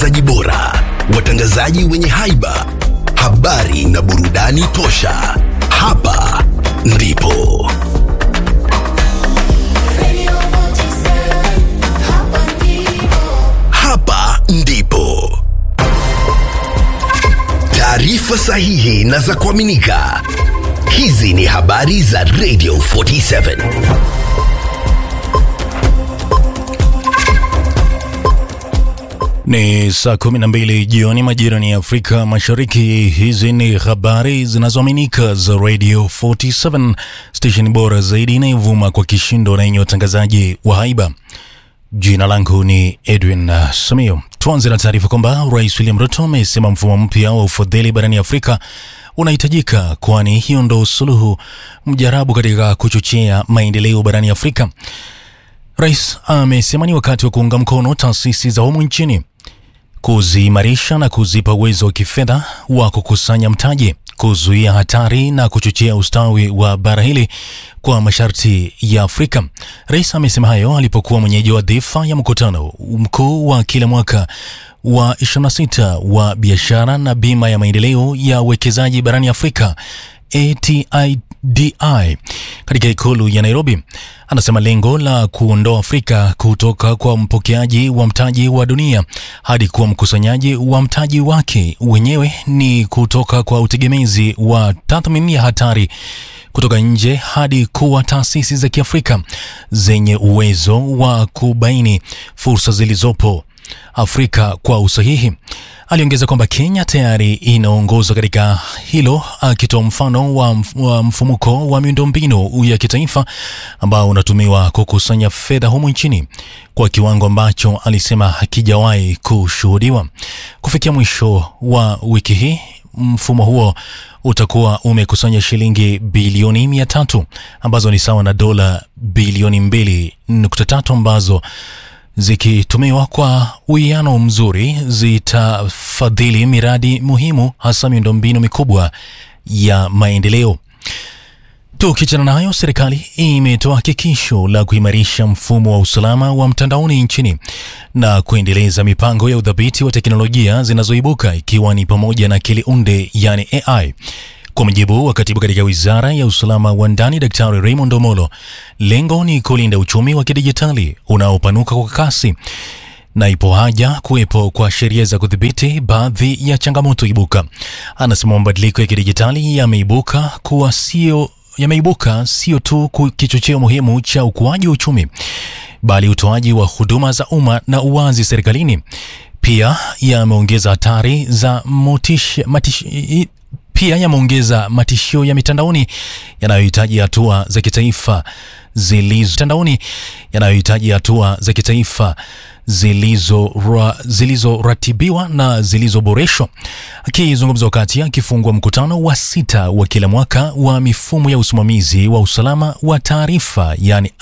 zaji bora, watangazaji wenye haiba, habari na burudani tosha. Hapa ndipo Radio 47, hapa ndipo. hapa ndipo taarifa sahihi na za kuaminika. Hizi ni habari za Radio 47. Ni saa kumi na mbili jioni majirani ya Afrika Mashariki. Hizi ni habari zinazoaminika za Radio 47, station bora zaidi inayovuma kwa kishindo na yenye watangazaji wa haiba. Jina langu ni Edwin uh, Samio. Tuanze na taarifa kwamba Rais William Ruto amesema mfumo mpya wa ufadhili barani Afrika unahitajika, kwani hiyo ndo suluhu mjarabu katika kuchochea maendeleo barani Afrika. Rais amesema ni wakati wa kuunga mkono taasisi za humu nchini kuziimarisha na kuzipa uwezo wa kifedha wa kukusanya mtaji, kuzuia hatari na kuchochea ustawi wa bara hili kwa masharti ya Afrika. Rais amesema hayo alipokuwa mwenyeji wa dhifa ya mkutano mkuu wa kila mwaka wa 26 wa biashara na bima ya maendeleo ya uwekezaji barani Afrika ATIDI katika ikulu ya Nairobi. Anasema lengo la kuondoa Afrika kutoka kwa mpokeaji wa mtaji wa dunia hadi kuwa mkusanyaji wa mtaji wake wenyewe ni kutoka kwa utegemezi wa tathmini ya hatari kutoka nje hadi kuwa taasisi za Kiafrika zenye uwezo wa kubaini fursa zilizopo Afrika kwa usahihi. Aliongeza kwamba Kenya tayari inaongoza katika hilo, akitoa mfano wa mf- wa mfumuko wa miundombinu ya kitaifa ambao unatumiwa kukusanya fedha humu nchini kwa kiwango ambacho alisema hakijawahi kushuhudiwa. Kufikia mwisho wa wiki hii, mfumo huo utakuwa umekusanya shilingi bilioni mia tatu ambazo ni sawa na dola bilioni mbili nukta tatu ambazo zikitumiwa kwa uwiano mzuri zitafadhili miradi muhimu hasa miundombinu mikubwa ya maendeleo. Tukiachana nayo, serikali imetoa hakikisho la kuimarisha mfumo wa usalama wa mtandaoni nchini na kuendeleza mipango ya udhibiti wa teknolojia zinazoibuka ikiwa ni pamoja na akili unde yani AI. Kwa mujibu wa katibu katika wizara ya usalama wa ndani Daktari Raymond Omolo, lengo ni kulinda uchumi wa kidijitali unaopanuka kwa kasi na ipo haja kuwepo kwa sheria za kudhibiti baadhi ya changamoto ibuka. Anasema mabadiliko ya kidijitali yameibuka kuwa sio yameibuka sio tu ku- kichocheo muhimu cha ukuaji wa uchumi bali utoaji wa huduma za umma na uwazi serikalini pia yameongeza hatari za motisha, matish, i- pia yameongeza matishio ya mitandaoni yanayohitaji hatua za kitaifa zilizo mitandaoni yanayohitaji hatua za kitaifa zilizoratibiwa zilizo zilizoratibiwa na zilizoboreshwa. Akizungumza wakati akifungua mkutano wa sita wa kila mwaka wa mifumo ya usimamizi wa usalama wa taarifa yani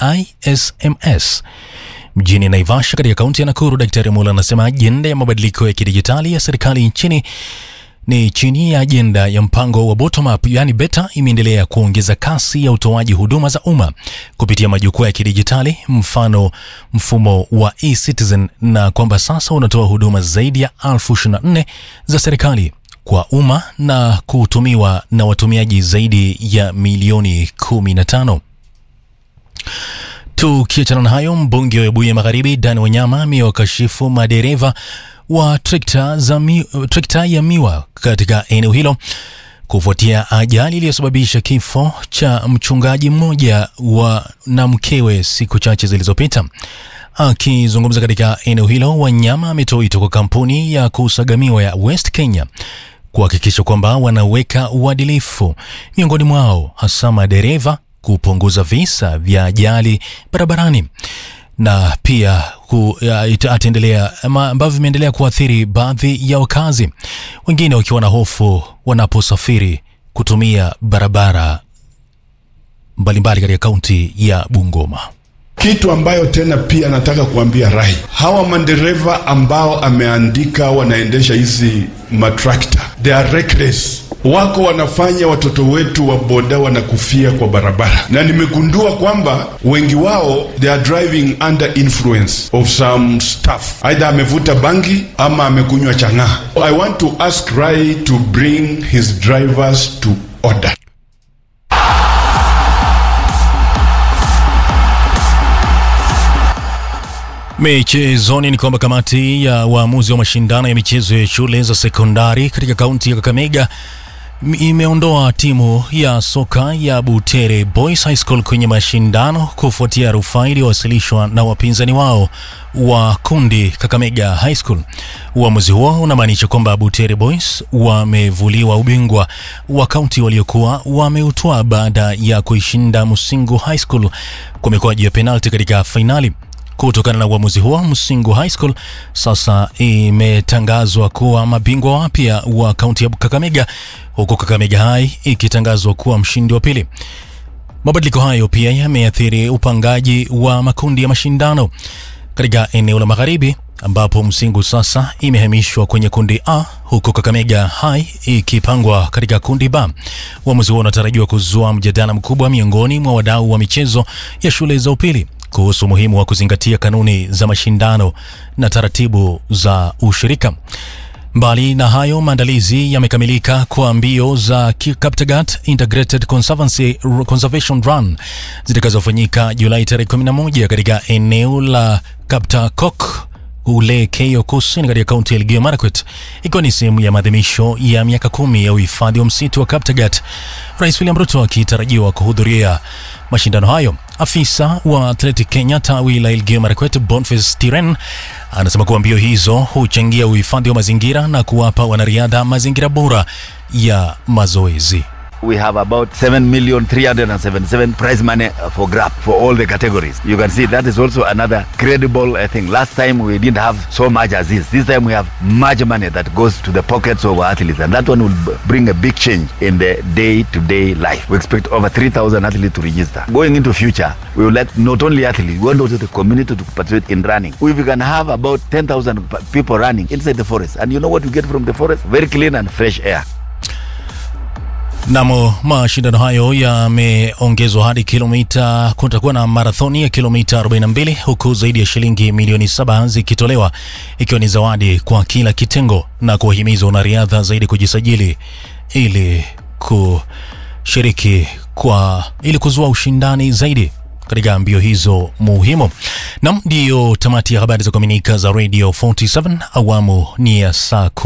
ISMS mjini Naivasha katika kaunti ya Nakuru, Daktari Mula anasema ajenda ya mabadiliko ya kidijitali ya serikali nchini ni chini ya ajenda ya mpango wa bottom up, yani beta, imeendelea kuongeza kasi ya utoaji huduma za umma kupitia majukwaa ya kidijitali, mfano mfumo wa e-citizen, na kwamba sasa unatoa huduma zaidi ya elfu ishirini na nne za serikali kwa umma na kutumiwa na watumiaji zaidi ya milioni 15. Tukiachana na hayo, mbunge wa Webuye Magharibi Dan Wanyama amewakashifu madereva wa trekta, za mi, trekta ya miwa katika eneo hilo kufuatia ajali iliyosababisha kifo cha mchungaji mmoja wa na mkewe siku chache zilizopita. Akizungumza katika eneo hilo, Wanyama ametoa wito kwa kampuni ya kusagamiwa ya West Kenya kuhakikisha kwamba wanaweka uadilifu miongoni mwao, hasa madereva, kupunguza visa vya ajali barabarani na pia ku, ya, ita- ataendelea ama ambavyo vimeendelea kuathiri baadhi ya wakazi, wengine wakiwa na hofu wanaposafiri kutumia barabara mbalimbali katika kaunti ya Bungoma. Kitu ambayo tena pia nataka kuambia Rai, hawa madereva ambao ameandika wanaendesha hizi matrakta, they are reckless. wako wanafanya watoto wetu wa boda wanakufia kwa barabara, na nimegundua kwamba wengi wao they are driving under influence of some stuff, either amevuta bangi ama amekunywa chang'aa. I want to ask Rai to bring his drivers to order. Michezoni ni kwamba kamati ya waamuzi wa mashindano ya michezo ya shule za sekondari katika kaunti ya Kakamega m- imeondoa timu ya soka ya Butere Boys High School kwenye mashindano kufuatia rufaa iliyowasilishwa na wapinzani wao wa kundi Kakamega High School. Uamuzi huo unamaanisha kwamba Butere Boys wamevuliwa ubingwa wa kaunti waliokuwa wameutwaa baada ya kuishinda Musingu High School kwa mikwaju ya penalti katika fainali. Kutokana na uamuzi huo, Msingu High School sasa imetangazwa kuwa mabingwa wapya wa kaunti ya Kakamega, huku Kakamega High ikitangazwa kuwa mshindi wa pili. Mabadiliko hayo pia yameathiri upangaji wa makundi ya mashindano katika eneo la magharibi ambapo Msingu sasa imehamishwa kwenye kundi A huku Kakamega High ikipangwa katika kundi B. Uamuzi huo unatarajiwa kuzua mjadala mkubwa miongoni mwa wadau wa michezo ya shule za upili kuhusu umuhimu wa kuzingatia kanuni za mashindano na taratibu za ushirika. Mbali na hayo, maandalizi yamekamilika kwa mbio za Ki- Kaptagat Integrated Conservancy Conservation Run zitakazofanyika Julai tarehe 11 katika eneo la Kaptakok ule Keio Kusini katika kaunti ya Elgeyo Marakwet, ikiwa ni sehemu ya maadhimisho ya miaka kumi ya uhifadhi wa msitu wa Kaptagat. Rais William Ruto akitarajiwa kuhudhuria mashindano hayo. Afisa wa Athletic Kenya tawi la Elgeyo Marakwet Boniface Tiren anasema kuwa mbio hizo huchangia uhifadhi wa mazingira na kuwapa wanariadha mazingira bora ya mazoezi. We have about 7 million 377 prize money uh, for grab for all the categories. You can see that is also another credible uh, thing. Last time we didn't have so much as this. This time we have much money that goes to the pockets of our athletes, and that one will b- bring a big change in the day-to-day life. We expect over 3,000 athletes to register. Going into future, we would like not only athletes, we want also the community to participate in running. If we can have about 10,000 p- people running inside the forest, and you know what we get from the forest? Very clean and fresh air. Namo mashindano hayo yameongezwa hadi kilomita, kutakuwa na marathoni ya kilomita 42 huku zaidi ya shilingi milioni saba zikitolewa ikiwa ni zawadi kwa kila kitengo na kuwahimiza wanariadha zaidi kujisajili ili kushiriki kwa ili kuzua ushindani zaidi katika mbio hizo muhimu. Nam, ndiyo tamati ya habari za kuaminika za Radio 47 awamu ni ya saa